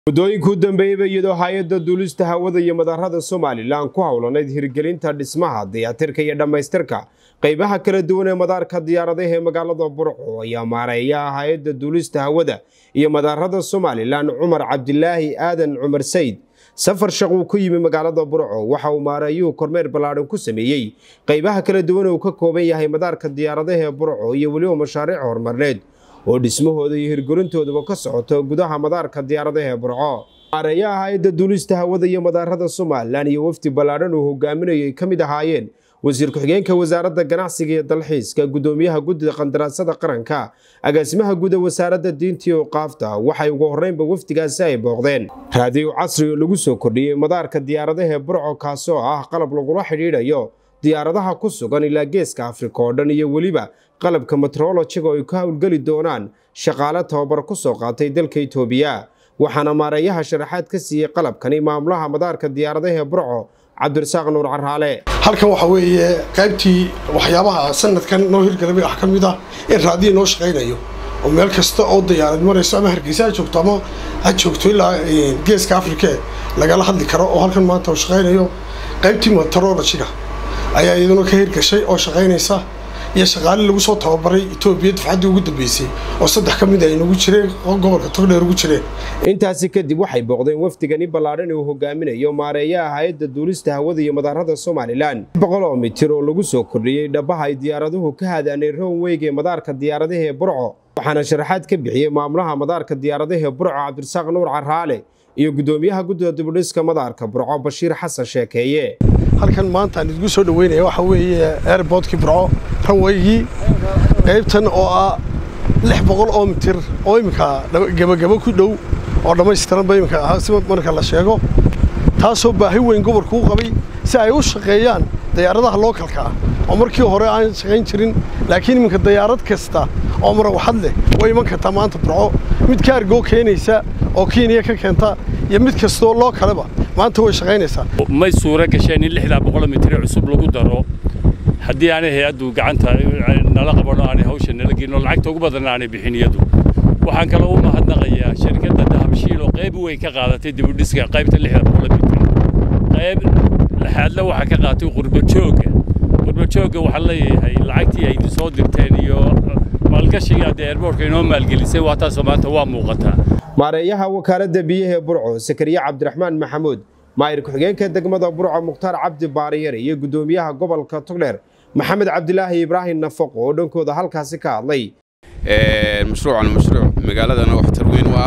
muddooyinkuu dambeeyeyba iyadoo hay-adda duulista hawada iyo madaarada somalilan ku howlanayd hirgelinta dhismaha dayactirka iyo dhammaystirka qaybaha kala duwan ee madaarka diyaaradaha ee magaalada burco ayaa maareeyaha hay-adda duulista hawada iyo madaarada somalilan cumar cabdilaahi aadan cumar sayd safar shaq uu ku yimi magaalada burco waxa uu maareeyuhu kormeer ballaadhan ku sameeyey qaybaha kala duwan ee uu ka kooban yahay madaarka diyaaradaha ee burco iyo weliba mashaariic horumarneed oo dhismahooda iyo hirgelintooduba ka socoto gudaha madaarka diyaaradaha ee burco maareeyaha hay-adda duulista hawada iyo madaarada somalilan iyo wafdi ballaadhan uu hogaaminayay ka mid ahaayeen wasiir ku-xigeenka wasaaradda ganacsiga iyo dalxiiska gudoomiyaha guddida qandaraasada qaranka agaasimaha guud ee wasaaradda diinta iyo qaafta waxay ugu horreynba wafdigaasi ay booqdeen raadiyo casri oo lagu soo kordhiyey madaarka diyaaradaha ee burco kaasoo ah qalab lagula xidhiidhayo diyaaradaha ku sugan ilaa geeska afrika oo dhan iyo weliba qalabka metrolojiga oo ay ka howlgeli doonaan shaqaale tababar ku soo qaatay dalka itoobiya waxaana maareeyaha sharaxaad ka siiyey qalabkani maamulaha madaarka diyaaradaha ee burco cabdirasaaq nuur caraale halkan waxaa weeye qaybtii waxyaabaha sanadkan noo hirgalabay wax ka mid ah in raadiya noo shaqaynayo oo meel kasta oo diyaarad marayso ama hargeysa ha joogto ama ha joogto ilaa geeska afrika lagala hadli karo oo halkan maanta uu shaqaynayo qaybtii metrolojiga ayaa iyaduna ka hirgashay oo shaqaynaysa iyo shaqaale lagu soo tababaray etoobiya dafcaddii ugu dambeysay oo saddex ka mid ay nagu jireen oo gobolka togdheer ugu jireen intaasi kadib waxay booqdeen wafdigani ballaadhan uu hogaaminayo maareeyaha hay-adda duulista hawada iyo madaarada somalilan boqol oo mitir oo lagu soo kordhiyey dhabaha ay diyaaraduhu ka hadaanay rownweyg ee madaarka diyaaradaha ee burco waxaana sharaxaad ka bixiyey maamulaha madaarka diyaaradaha ee burco cabdirasaaq nuur caraale iyo gudoomiyaha guddida dibudhiska madaarka burco bashiir xasan sheekeeye halkan maanta aan idinku soo dhaweynaya waxaa weeye airbortkii burco ranweygii qaybtan oo ah lix boqol oo mitir oo iminka gebagabo ku dhow oo dhammaystiranba iminka ahaa si marka la sheego taasoo baahi weyn gobolku u qabay si ay u shaqeeyaan dayaaradaha lookalka ah oo markii hore aan shaqayn jirin laakiin iminka dayaarad kasta oo marawaxad leh way iman kartaa maanta burco mid kaargoo keenaysa oo kenya ka keenta iyo mid kastoo loo kaleba maanta way shaqaynaysaa may suuro gasheen in lixdaa boqol mitir cusub lagu daro haddii aanay hay-addu gacanta nala qabano aanay hawsha nala gelin oo lacagta ugu badan aanay bixin iyadu waxaan kaloo u mahadnaqayaa shirkadda dahabshiil oo qayb weyn ka qaadatay dibudhiska qaybta lixda boqol mitir qayb lixaadle waxaa ka qaatay qurbajoogga qurbajoogga waxaan leeyahay lacagtii ay soo dirteen iyo maalgashiga hadda eerboorka inoo maalgelisay waa taasoo maanta waa muuqataa maareeyaha wakaaladda biyaha ee burco sakariye cabdiraxmaan maxamuud maayir ku-xigeenka degmada burco mukhtaar cabdi baariyare iyo guddoomiyaha gobolka togdheer maxamed cabdilaahi ibraahim nafaqo oo dhankooda halkaasi ka hadlay mashruucan mashruuc magaaladana waxtar weyn u ah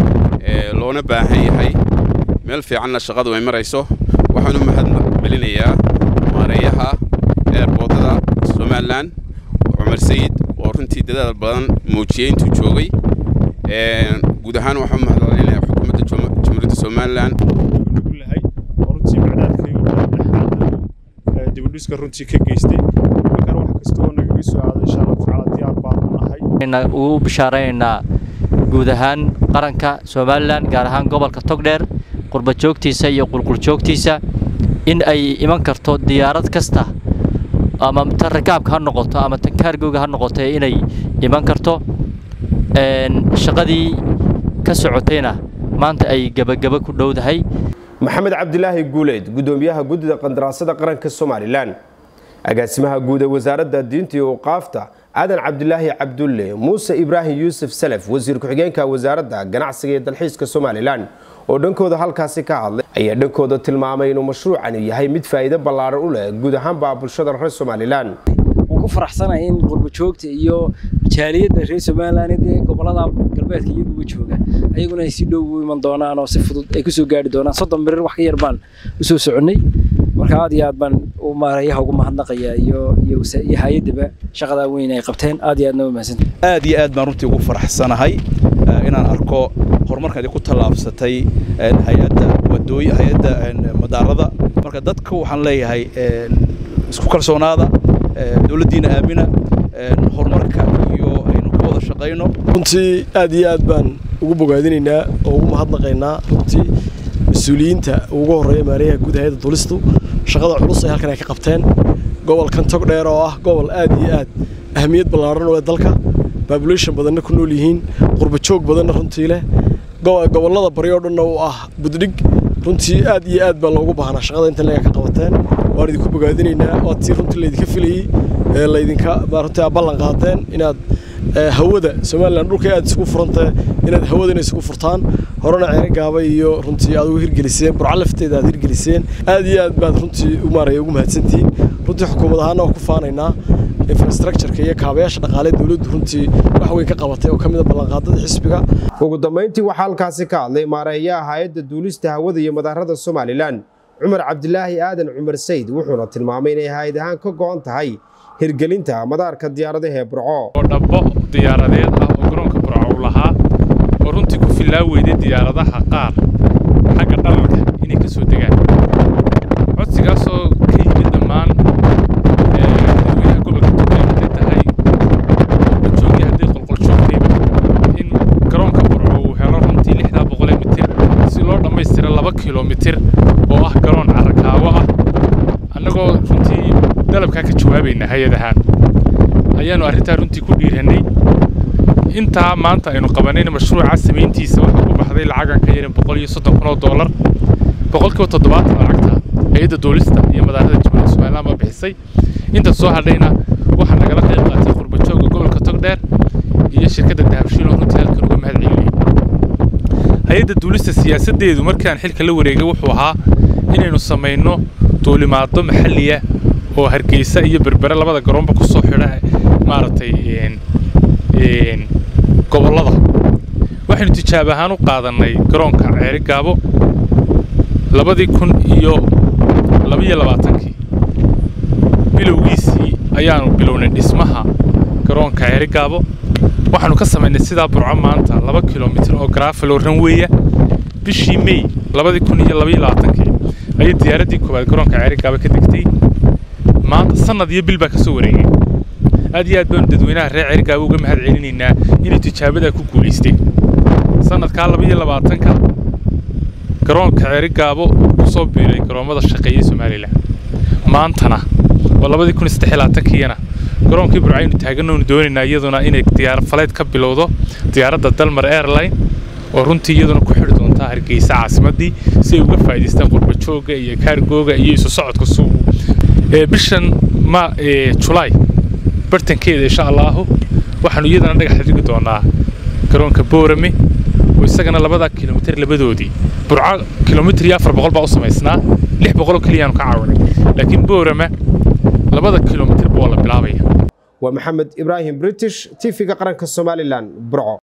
loona baahan yahay meel fiicanna shaqadu ay marayso waxaan u mahad celinayaa maareeyaha eerboodada somalilan cumar sayid oo runtii dadaal badan muujiyey intuu joogay guud ahaan waxaan u mahad celinayaa xukuumadda jamhuuriyadda somalilan runtii macdaadkaygu dhexaada dibudhiska runtii ka geystay markaan wax kasta oo nagaga soo aaday insha allah tacaala diyaar baanu nahay ugu bishaaraynaynaa guud ahaan qaranka somalilan gaar ahaan gobolka togdheer qurbajoogtiisa iyo qulquljoogtiisa in ay iman karto diyaarad kasta ama tan rakaabka ha noqoto ama tan kaargooga ha noqoto inay iman karto shaqadii ka socotayna maanta ay gebagaba ku dhowdahay maxamed cabdilaahi guuleyd gudoomiyaha guddida qandaraasada qaranka somalilan agaasimaha guud ee wasaaradda diinta iyo uqaafta aadan cabdilaahi cabdulle muuse ibraahim yuusuf salaf wasiir ku-xigeenka wasaaradda ganacsiga iyo dalxiiska somalilan oo dhankooda halkaasi ka hadlay ayaa dhankooda tilmaamay inuu mashruucani yahay mid faa'iido ballaaran u leh guud ahaanba bulshada reer somalilan ku faraxsanahay in qurbajoogta iyo jaaliyadda reer somalilan ee gobolada galbeedka iyaguba jooga ayaguna ay si dhow u iman doonaan oo si fudud ay kusoo gaari doonaan soddon birir wax ka yar baan usoo soconnay marka aad iyo aad baan u maareeyaha ugu mahadnaqayaa iyo iyo hay-addaba shaqadaa weyn ay qabteen aad iyo aadna u mahadsanta aad iyo aad baan runtii ugu faraxsanahay inaan arko horumarkan ku tallaabsatay hay-adda wadooy hay-adda madaarada marka dadka waxaan leeyahay isku kalsoonaada dowladdiina aamina horumarka iyo aynu ka wada shaqayno runtii aad iyo aad baan ugu bogaadinaynaa oo ugu mahadnaqaynaa runtii mas-uuliyiinta ugu horreeya maareeyaha guud hay-adda dulistu shaqada culus ay halkan ay ka qabteen gobolkan togdheer oo ah gobol aad iyo aad ahamiyad ballaaran u leh dalka babulation badanna ku nool yihiin qurba joog badanna runtii leh gobollada bari oo dhanna u ah buddhig runtii aad iyo aad baa loogu baahnaa shaqada intan laga ka qabateen waan idinku bogaadinaynaa waa tii runtii laydinka filayey ee laydinka runtii aad ballan qaadeen inaad hawada somalilan dhulka aad isugu furantay inaad hawadana isugu furtaan horena ceere gaaba iyo runtii aad ugu hirgeliseen burco lafteeda aad hirgeliseen aad iyo aad baad runtii maaraya ugu mahadsantihiin runtii xukuumad ahaana waa ku faanaynaa infrastructureka iyo kaabayaasha dhaqaale dowladdu runtii wax weyn ka qabatay oo ka mid a ballanqaadada xisbiga ugu dambayntii waxaa halkaasi ka hadlay maareeyaha hay-adda duulista hawada iyo madaarada somalilan cumar cabdilaahi aadan cumar sayd wuxuuna tilmaamay inay hay-ad ahaan ka go'an tahay hirgelinta madaarka diyaaradaha ee burco oo dhabbo diyaaradeed ah oo garoonka burco uu lahaa oo runtii ku filaa weyday diyaaradaha qaar xagga dhalalka inay ka soo degaan codsigaasoo ka yimid dhammaan dadweynaha gobolka togdheer hadday tahay qolqoljoogii hadday qolqoljoogtayba in garoonka burco uu helo runtii lixdaa boqolee mitir si loo dhammaystira laba kilomitir oo ah garoon carrakaawo ah annagoo runtii dalabkaa ka jawaabayna hay-adahaan ayaannu arrintaa runtii ku dhiirannay intaa maanta aynu qabanayna mashruuca samayntiisa waxaa ku baxday lacagan ka yarin boqol iyo soddon kun oo doolar boqolkiiba toddobaatan lacagta hay-adda duulista iyo madaarada jamhuuriyadda somaliland baa bixisay inta soo hadhayna waxaa nagala qayb qaatay qurbajooga gobolka togdheer iyo shirkadda dahabshiil oo runtii halkan uga mahad celinay hay-adda duulista siyaasaddeedu markaan xilka la wareegay wuxuu ahaa inaynu samayno duulimaado maxalliya oo hargeysa iyo berbere labada garoonba ku soo xidha maaragtay gobollada waxaynu tijaab ahaan u qaadannay garoonka ceeri gaabo labadii kun iyo labaiyo labaatankii bilowgiisii ayaanu bilownay dhismaha garoonka ceeri gaabo waxaanu ka samaynay sidaa burco maanta laba kilomitir oo garaafalo ranweya bishii mey labadii kun iyo labaiyo labaatankii ayay diyaaraddii koowaad garoonka ceeri gaabo ka degtay maanta sannad iyo bil baa ka soo wareegay aad iyo aad baanu dadweynaha reer cergaaba uga mahad celinaynaa inay tijaabadaa ku guulaysteen sannadkaa labaiyo labaatanka garoonka ceerigaabo ku soo biiray garoommada shaqeeyey somalilan maantana oo labadii kun iyo saddex iyo labaatankiiyana garoonkii burcaynu taagannoonu doonaynaa iyaduna inay diyaar faleed ka bilowdo diyaaradda dalmar airline oo runtii iyaduna ku xidhi doontaa hargeysa caasimaddii si ay uga faa'idaystaan qurbajooga iyo kaargooga iyo isu socodka suugu bishan ma julaay bartankeeda insha allaahu waxaanu iyadana dhagax dhigi doonaa garoonka boorame oo isagana labadaa kilomitir labadoodii burco kilomitir iyo afar boqol baa u samaysnaa lix boqoloo keliyaanu ka caawinay laakiin boorame labada kilomitir baa la bilaabaya waa maxamed ibraahim british tv-ga qaranka somalilan burco